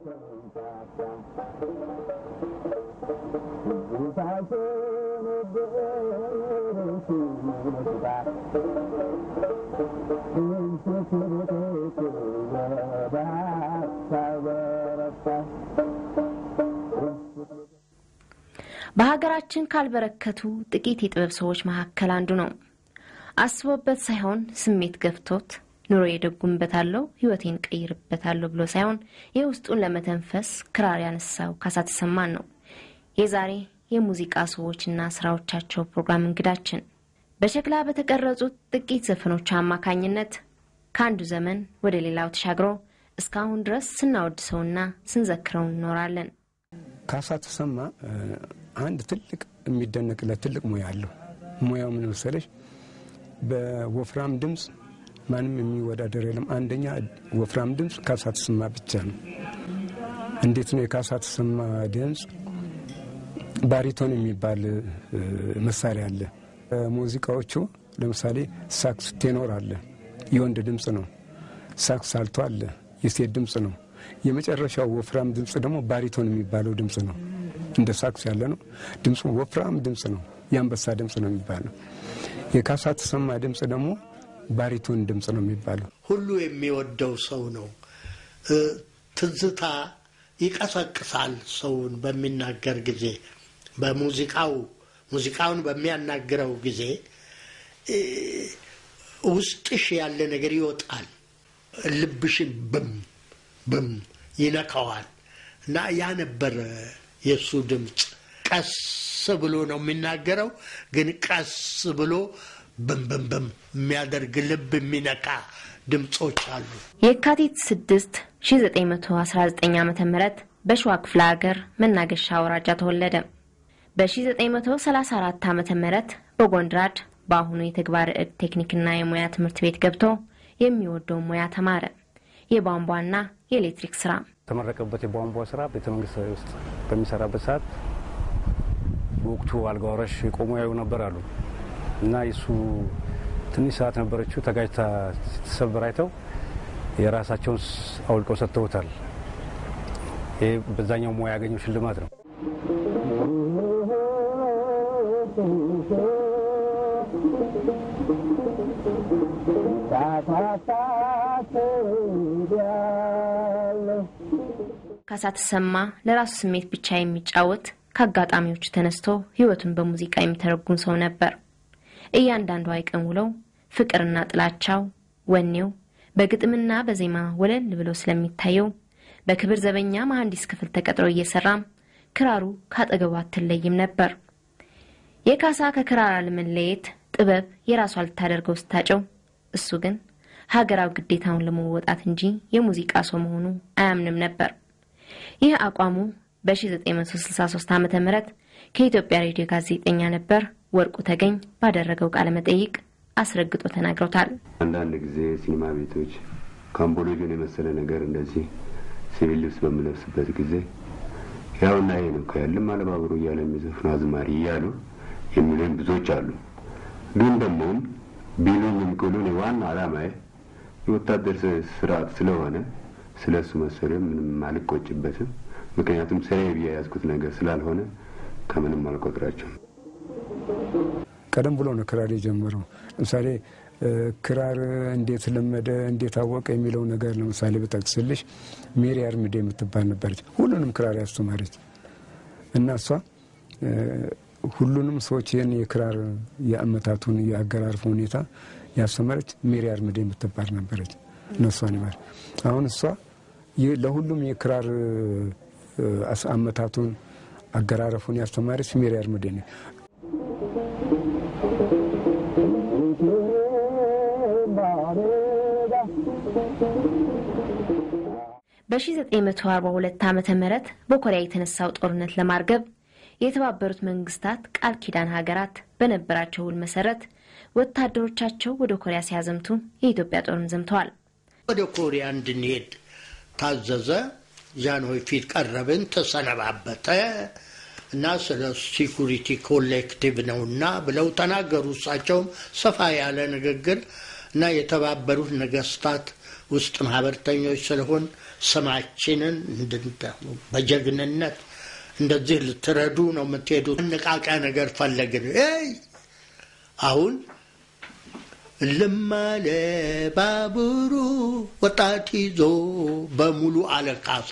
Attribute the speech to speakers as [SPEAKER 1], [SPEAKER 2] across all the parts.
[SPEAKER 1] በሀገራችን ካልበረከቱ ጥቂት የጥበብ ሰዎች መካከል አንዱ ነው። አስቦበት ሳይሆን ስሜት ገፍቶት ኑሮ የደጉምበታለሁ ህይወቴን ቀይርበታለሁ ብሎ ሳይሆን የውስጡን ለመተንፈስ ክራር ያነሳው ካሳ ተሰማን ነው የዛሬ የሙዚቃ ሰዎችና ስራዎቻቸው ፕሮግራም እንግዳችን። በሸክላ በተቀረጹት ጥቂት ዘፈኖች አማካኝነት ከአንዱ ዘመን ወደ ሌላው ተሻግሮ እስካሁን ድረስ ስናወድሰውና ስንዘክረው እንኖራለን።
[SPEAKER 2] ካሳ ተሰማ አንድ ትልቅ የሚደነቅለት ትልቅ ሙያ አለው። ሙያው ምን መሰለሽ? በወፍራም ድምፅ ማንም የሚወዳደር የለም። አንደኛ ወፍራም ድምፅ ካሳ ተሰማ ብቻ ነው። እንዴት ነው የካሳ ተሰማ ድምፅ? ባሪቶን የሚባል መሳሪያ አለ። ሙዚቃዎቹ ለምሳሌ ሳክስ ቴኖር አለ፣ የወንድ ድምፅ ነው። ሳክስ አልቶ አለ፣ የሴት ድምፅ ነው። የመጨረሻው ወፍራም ድምፅ ደግሞ ባሪቶን የሚባለው ድምፅ ነው። እንደ ሳክስ ያለ ነው። ድምፁ ወፍራም ድምፅ ነው። የአንበሳ ድምፅ ነው የሚባለው። የካሳ ተሰማ ድምፅ ደግሞ ባሪቶን ድምፅ ነው የሚባለው።
[SPEAKER 3] ሁሉ የሚወደው ሰው ነው። ትዝታ ይቀሰቅሳል ሰውን በሚናገር ጊዜ በሙዚቃው ሙዚቃውን በሚያናግረው ጊዜ ውስጥሽ ያለ ነገር ይወጣል። ልብሽን ብም ብም ይነካዋል እና ያ ነበር የእሱ ድምፅ። ቀስ ብሎ ነው የሚናገረው፣ ግን ቀስ ብሎ ብም ብም ብም የሚያደርግ ልብ የሚነካ ድምፆች አሉ።
[SPEAKER 1] የካቲት 6 1919 ዓ ም በሸዋ ክፍለ ሀገር መናገሻ አውራጃ ተወለደ። በ1934 ዓ ም በጎንድራድ በአሁኑ የተግባር ዕድ ቴክኒክና የሙያ ትምህርት ቤት ገብቶ የሚወደው ሙያ ተማረ። የቧንቧና የኤሌክትሪክ ስራ
[SPEAKER 4] የተመረቀበት የቧንቧ ስራ ቤተ መንግስት ውስጥ በሚሰራበት ሰዓት በወቅቱ አልጋ ወራሽ ቆሞ ያዩ ነበር አሉ እና የሱ ትንሽ ሰዓት ነበረችው ተጋጅታ ስትሰበር አይተው የራሳቸውን አውልቀው ሰጥተውታል። ይህ በዛኛው ሙያ ያገኘው ሽልማት ነው።
[SPEAKER 1] ካሳ ተሰማ ለራሱ ስሜት ብቻ የሚጫወት ከአጋጣሚዎቹ ተነስቶ ህይወቱን በሙዚቃ የሚተረጉም ሰው ነበር። እያንዳንዱ አይቀን ውለው ፍቅርና ጥላቻው፣ ወኔው በግጥምና በዜማ ወለል ብሎ ስለሚታየው በክብር ዘበኛ መሐንዲስ ክፍል ተቀጥሮ እየሰራም ክራሩ ካጠገቡ አትለይም ነበር። የካሳ ከክራር አለመለየት ጥበብ የራሷ ልታደርገው ስታጨው፣ እሱ ግን ሀገራዊ ግዴታውን ለመወጣት እንጂ የሙዚቃ ሰው መሆኑ አያምንም ነበር። ይህ አቋሙ በ1963 ዓ ም ከኢትዮጵያ ሬዲዮ ጋዜጠኛ ነበር ወርቁ ተገኝ ባደረገው ቃለ መጠይቅ አስረግጦ ተናግረውታል።
[SPEAKER 5] አንዳንድ ጊዜ ሲኒማ ቤቶች ካምቦሎጆን የመሰለ ነገር እንደዚህ ሲቪል ልብስ በምለብስበት ጊዜ ያውና ይሄ ነው ከያልም አለባብሮ እያለ የሚዘፍኑ አዝማሪ እያሉ የሚሉኝ ብዙዎች አሉ። ግን ደግሞ ቢሉኝም ቅሉን ዋና አላማዬ የወታደር ስርዓት ስለሆነ ስለ እሱ መሰለ ምንም አልቆጭበትም። ምክንያቱም ስራዬ ብዬ የያዝኩት ነገር ስላልሆነ ከምንም አልቆጥራቸውም።
[SPEAKER 2] ቀደም ብሎ ነው ክራር የጀመረው። ለምሳሌ ክራር እንዴት ለመደ እንዴት አወቀ የሚለው ነገር ለምሳሌ ብጠቅስልሽ ሜሪ አርምዴ የምትባል ነበረች፣ ሁሉንም ክራር ያስተማረች እና እሷ ሁሉንም ሰዎች ይህን የክራር የአመታቱን የአገራርፍ ሁኔታ ያስተማረች ሜሪ አርምዴ የምትባል ነበረች። እነሷን ይማር አሁን እሷ ለሁሉም የክራር አመታቱን አገራረፉን ያስተማረች ሜሪ አርምዴ ነው።
[SPEAKER 1] በ1942 ዓ ም በኮሪያ የተነሳው ጦርነት ለማርገብ የተባበሩት መንግስታት ቃል ኪዳን ሀገራት በነበራቸው ውል መሰረት ወታደሮቻቸው ወደ ኮሪያ ሲያዘምቱ የኢትዮጵያ ጦርም ዘምተዋል።
[SPEAKER 3] ወደ ኮሪያ እንድንሄድ ታዘዘ። ጃንሆይ ፊት ቀረብን፣ ተሰነባበተ እና ስለ ሲኩሪቲ ኮሌክቲቭ ነውና ብለው ተናገሩ። እሳቸውም ሰፋ ያለ ንግግር እና የተባበሩት ነገስታት ውስጥ ማህበርተኞች ስለሆን ስማችንን በጀግንነት እንደዚህ ልትረዱ ነው የምትሄዱት። አነቃቂያ ነገር ፈለግን። አሁን ልማለ ባቡሩ ወጣት ይዞ በሙሉ አለቃሱ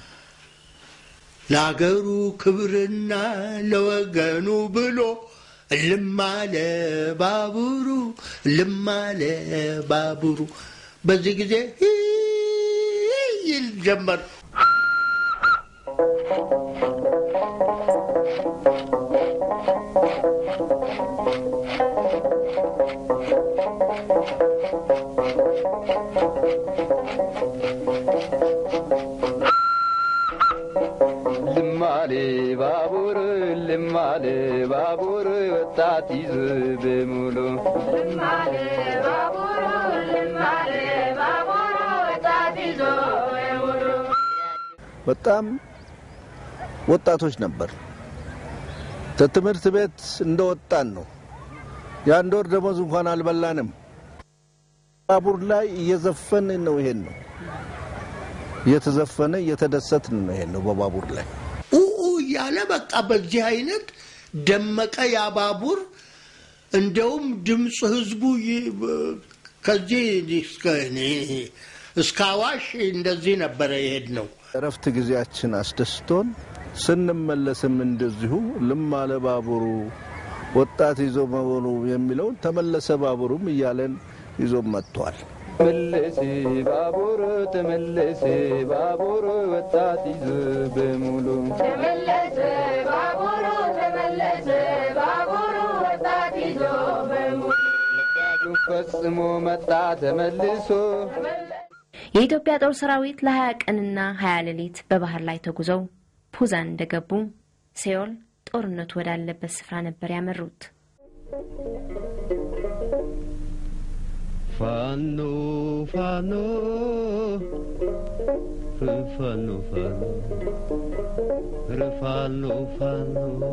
[SPEAKER 3] ለአገሩ ክብርና ለወገኑ ብሎ ልማለ ባቡሩ ልማለ ባቡሩ። በዚህ ጊዜ ይል ጀመር።
[SPEAKER 6] ልማሌ ባቡር ልማሌ ባቡር ወጣት ይዞ በሙሉ
[SPEAKER 7] ልማሌ ባቡሩ ልማሌ ባቡሩ ወጣት ይዞ በሙሉ
[SPEAKER 8] በጣም ወጣቶች ነበር። ከትምህርት ቤት እንደወጣን ነው። የአንድ ወር ደሞዝ እንኳን አልበላንም። ባቡር ላይ እየዘፈን ነው። ይሄን ነው እየተዘፈነ እየተደሰትን ነው። ይሄን ነው በባቡር ላይ
[SPEAKER 3] ኡኡ እያለ በቃ በዚህ አይነት ደመቀ ያ ባቡር። እንደውም ድምፅ ህዝቡ ይ- ከዚህ እስከ አዋሽ እንደዚህ ነበረ የሄድ ነው።
[SPEAKER 8] እረፍት ጊዜያችን አስደስቶን ስንመለስም እንደዚሁ ልማለ ባቡሩ ወጣት ይዞ መሆኑ የሚለውን ተመለሰ ባቡሩም እያለን ይዞ መጥቷል።
[SPEAKER 6] ተመለሰ ባቡር ተመለሰ ባቡር ወጣት ይዞ በሙሉ
[SPEAKER 7] ተመለሰ ባቡሩ ተመለሰ ባቡሩ ወጣት ይዞ በሙሉ
[SPEAKER 6] ፈጽሞ መጣ ተመልሶ
[SPEAKER 1] የኢትዮጵያ ጦር ሰራዊት ለ20 ቀንና 20 ሌሊት በባህር ላይ ተጉዘው ፑዛን እንደገቡ ሴዮል ጦርነቱ ወዳለበት ስፍራ ነበር ያመሩት።
[SPEAKER 6] ፋኖ ፋኖ ፋኖ ፋኖ ፋኖ ፋኖ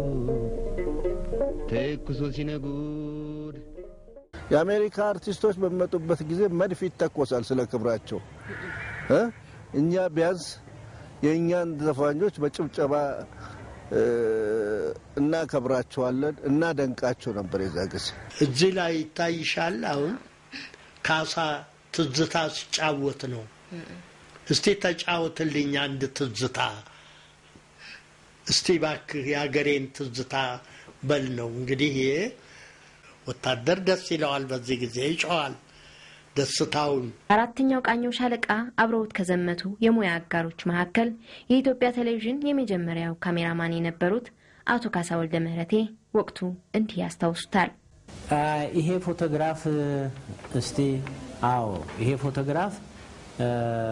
[SPEAKER 6] ተኩሶ ሲነጉድ
[SPEAKER 8] የአሜሪካ አርቲስቶች በሚመጡበት ጊዜ መድፍ ይተኮሳል ስለ ክብራቸው እ እኛ ቢያንስ የእኛን ዘፋኞች በጭብጨባ እ፣ እናከብራቸዋለን፣ እናደንቃቸው ነበር የዛ ጊዜ።
[SPEAKER 3] እዚህ ላይ ይታይሻል። አሁን ካሳ ትዝታ ሲጫወት ነው። እስቲ ተጫወትልኝ አንድ ትዝታ እስቲ ባክህ የሀገሬን ትዝታ በል ነው እንግዲህ። ይሄ ወታደር ደስ ይለዋል፣ በዚህ ጊዜ ይጮዋል ደስታውን።
[SPEAKER 1] አራተኛው ቃኘው ሻለቃ አብረውት ከዘመቱ የሙያ አጋሮች መካከል የኢትዮጵያ ቴሌቪዥን የመጀመሪያው ካሜራማን የነበሩት አቶ ካሳ ወልደ ምህረቴ ወቅቱ እንዲህ ያስታውሱታል።
[SPEAKER 9] አ፣ ይሄ ፎቶግራፍ እስቲ አዎ፣ ይሄ ፎቶግራፍ አ፣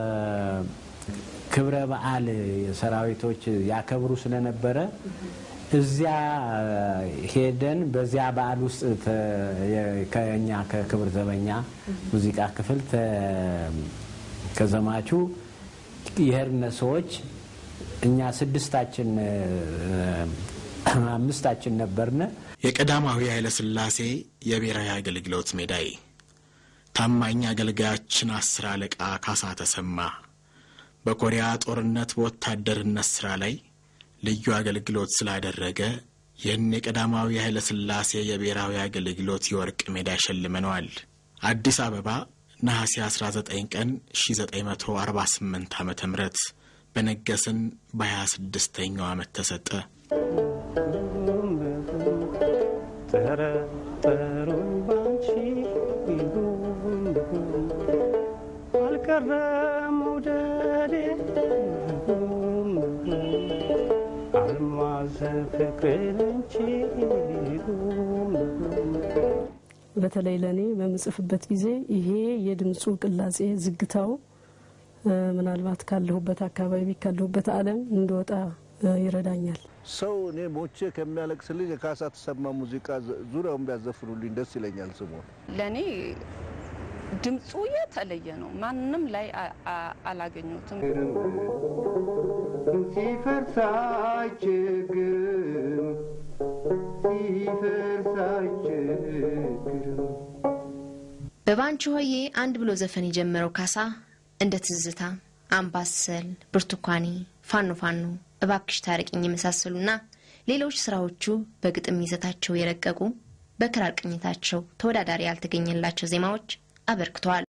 [SPEAKER 9] ክብረ በዓል ሰራዊቶች ያከብሩ ስለነበረ እዚያ ሄደን በዚያ በዓል ውስጥ ተ- የ- ከኛ ከክብር ዘበኛ ሙዚቃ ክፍል ተ- ከዘማቹ የሄድነ ሰዎች እኛ ስድስታችን አ፣ አምስታችን ነበርነ።
[SPEAKER 10] የቀዳማዊ ኃይለ ሥላሴ የብሔራዊ አገልግሎት ሜዳይ ታማኝ አገልጋያችን አስር አለቃ ካሳ ተሰማ በኮሪያ ጦርነት በወታደርነት ሥራ ላይ ልዩ አገልግሎት ስላደረገ ይህን የቀዳማዊ ኃይለ ሥላሴ የብሔራዊ አገልግሎት የወርቅ ሜዳ ሸልመነዋል። አዲስ አበባ ነሐሴ 19 ቀን 1948 ዓ ም በነገስን በ26ኛው ዓመት ተሰጠ።
[SPEAKER 4] ጠረጠሩኝ ባንቺ አልቀረም መውደዴ አልማዝ ፍቅርን እንጂ
[SPEAKER 11] በተለይ ለእኔ በምጽፍበት ጊዜ ይሄ የድምፁ ቅላጼ ዝግታው እ፣ ምናልባት ካለሁበት አካባቢ ካለሁበት ዓለም እንደወጣ እ፣ ይረዳኛል።
[SPEAKER 8] ሰው እኔ ሞቼ ከሚያለቅስልኝ የካሳ ተሰማ ሙዚቃ ዙ- ዙሪያውን ቢያዘፍኑልኝ ደስ ይለኛል። ስሞን
[SPEAKER 12] ለእኔ ድምፁ የተለየ ነው። ማንም ላይ አ- አ- አላገኙትም።
[SPEAKER 6] ሲፈርስ አይቸግርም ሲፈርስ አይቸግርም
[SPEAKER 1] በባንቺ ሆዬ አንድ ብሎ ዘፈን የጀመረው ካሳ እንደ ትዝታ፣ አምባሰል፣ ብርቱካኔ፣ ፋኖ ፋኖ፣ እባክሽ ታርቅኝ የመሳሰሉና ሌሎች ስራዎቹ በግጥም ይዘታቸው የረቀቁ በክራር ቅኝታቸው ተወዳዳሪ ያልተገኘላቸው ዜማዎች አበርክተዋል።